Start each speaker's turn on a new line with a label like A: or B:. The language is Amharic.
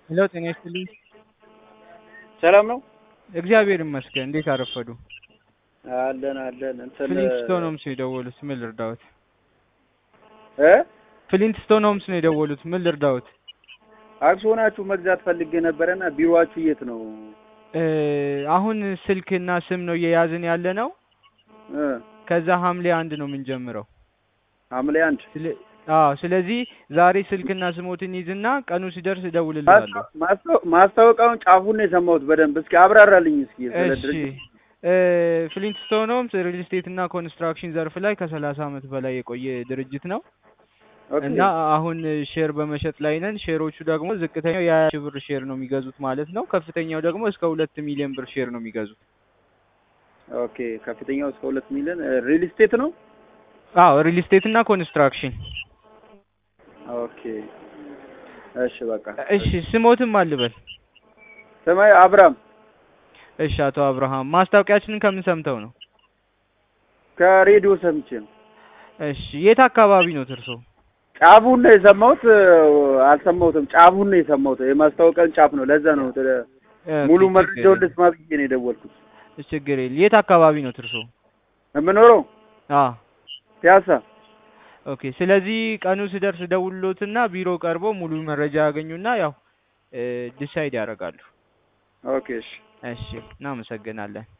A: ሄሎ ጤና ይስጥልኝ።
B: ሰላም ነው?
A: እግዚአብሔር ይመስገን። እንዴት አረፈዱ?
B: አለን አለን። እንትን
A: ፍሊንትስቶን ሆምስ ነው የደወሉት። ምን ልርዳዎት?
B: እ
A: ፍሊንትስቶን ሆምስ ነው የደወሉት። ምን ልርዳዎት?
B: አክሲዮናችሁ መግዛት ፈልጌ ነበረና ቢሮአችሁ የት ነው?
A: እ አሁን ስልክና ስም ነው እየያዝን ያለ ነው።
B: እ
A: ከዛ ሐምሌ አንድ ነው የምንጀምረው።
B: ሐምሌ አንድ
A: ስለ- አዎ ስለዚህ ዛሬ ስልክና ስሞትን ይዝና ቀኑ ሲደርስ እደውልልሃለሁ።
B: ማስታወ- ማስታወቂያውን ጫፉን ነው የሰማሁት በደንብ። እስኪ አብራራልኝ እስኪ ስለ
A: እሺ
B: ድርጅት።
A: እ ፍሊንትስቶን ሆምስ ሪል ስቴት እና ኮንስትራክሽን ዘርፍ ላይ ከሰላሳ ዓመት በላይ የቆየ ድርጅት ነው
B: ኦኬ
A: እና አሁን ሼር በመሸጥ ላይ ነን። ሼሮቹ ደግሞ ዝቅተኛው የሀያ ሺህ ብር ሼር ነው የሚገዙት ማለት ነው። ከፍተኛው ደግሞ እስከ ሁለት ሚሊዮን ብር ሼር ነው የሚገዙት።
B: ኦኬ ከፍተኛው እስከ ሁለት ሚሊዮን ሪል ስቴት ነው።
A: አዎ ሪል ስቴት እና ኮንስትራክሽን።
B: ኦኬ እሺ በቃ
A: እሺ ስሞትም አልበል።
B: ስማይ አብራም
A: እሺ አቶ አብርሃም ማስታወቂያችንን ከምን ሰምተው ነው?
B: ከሬዲዮ ሰምቼ ነው።
A: እሺ የት አካባቢ ነው እርሶ?
B: ጫፉን ነው የሰማሁት። አልሰማሁትም። ጫፉን ነው የሰማሁት። የማስታወቂያን ጫፍ ነው። ለዛ ነው ተ- ሙሉ
A: ኦኬ፣
B: መረጃውን
A: ችግር
B: ልስማ ብዬ ነው የደወልኩት።
A: የለም፣ ችግር የለም። የት አካባቢ ነው እርሶ?
B: የምኖረው
A: አዎ
B: ፒያሳ።
A: ኦኬ። ስለዚህ ቀኑ ሲደርስ ደውሎትና ቢሮ ቀርቦ ሙሉ መረጃ ያገኙና ያው ዲሳይድ ያደርጋሉ።
B: ኦኬ እሺ
A: እሺ እናመሰግናለን።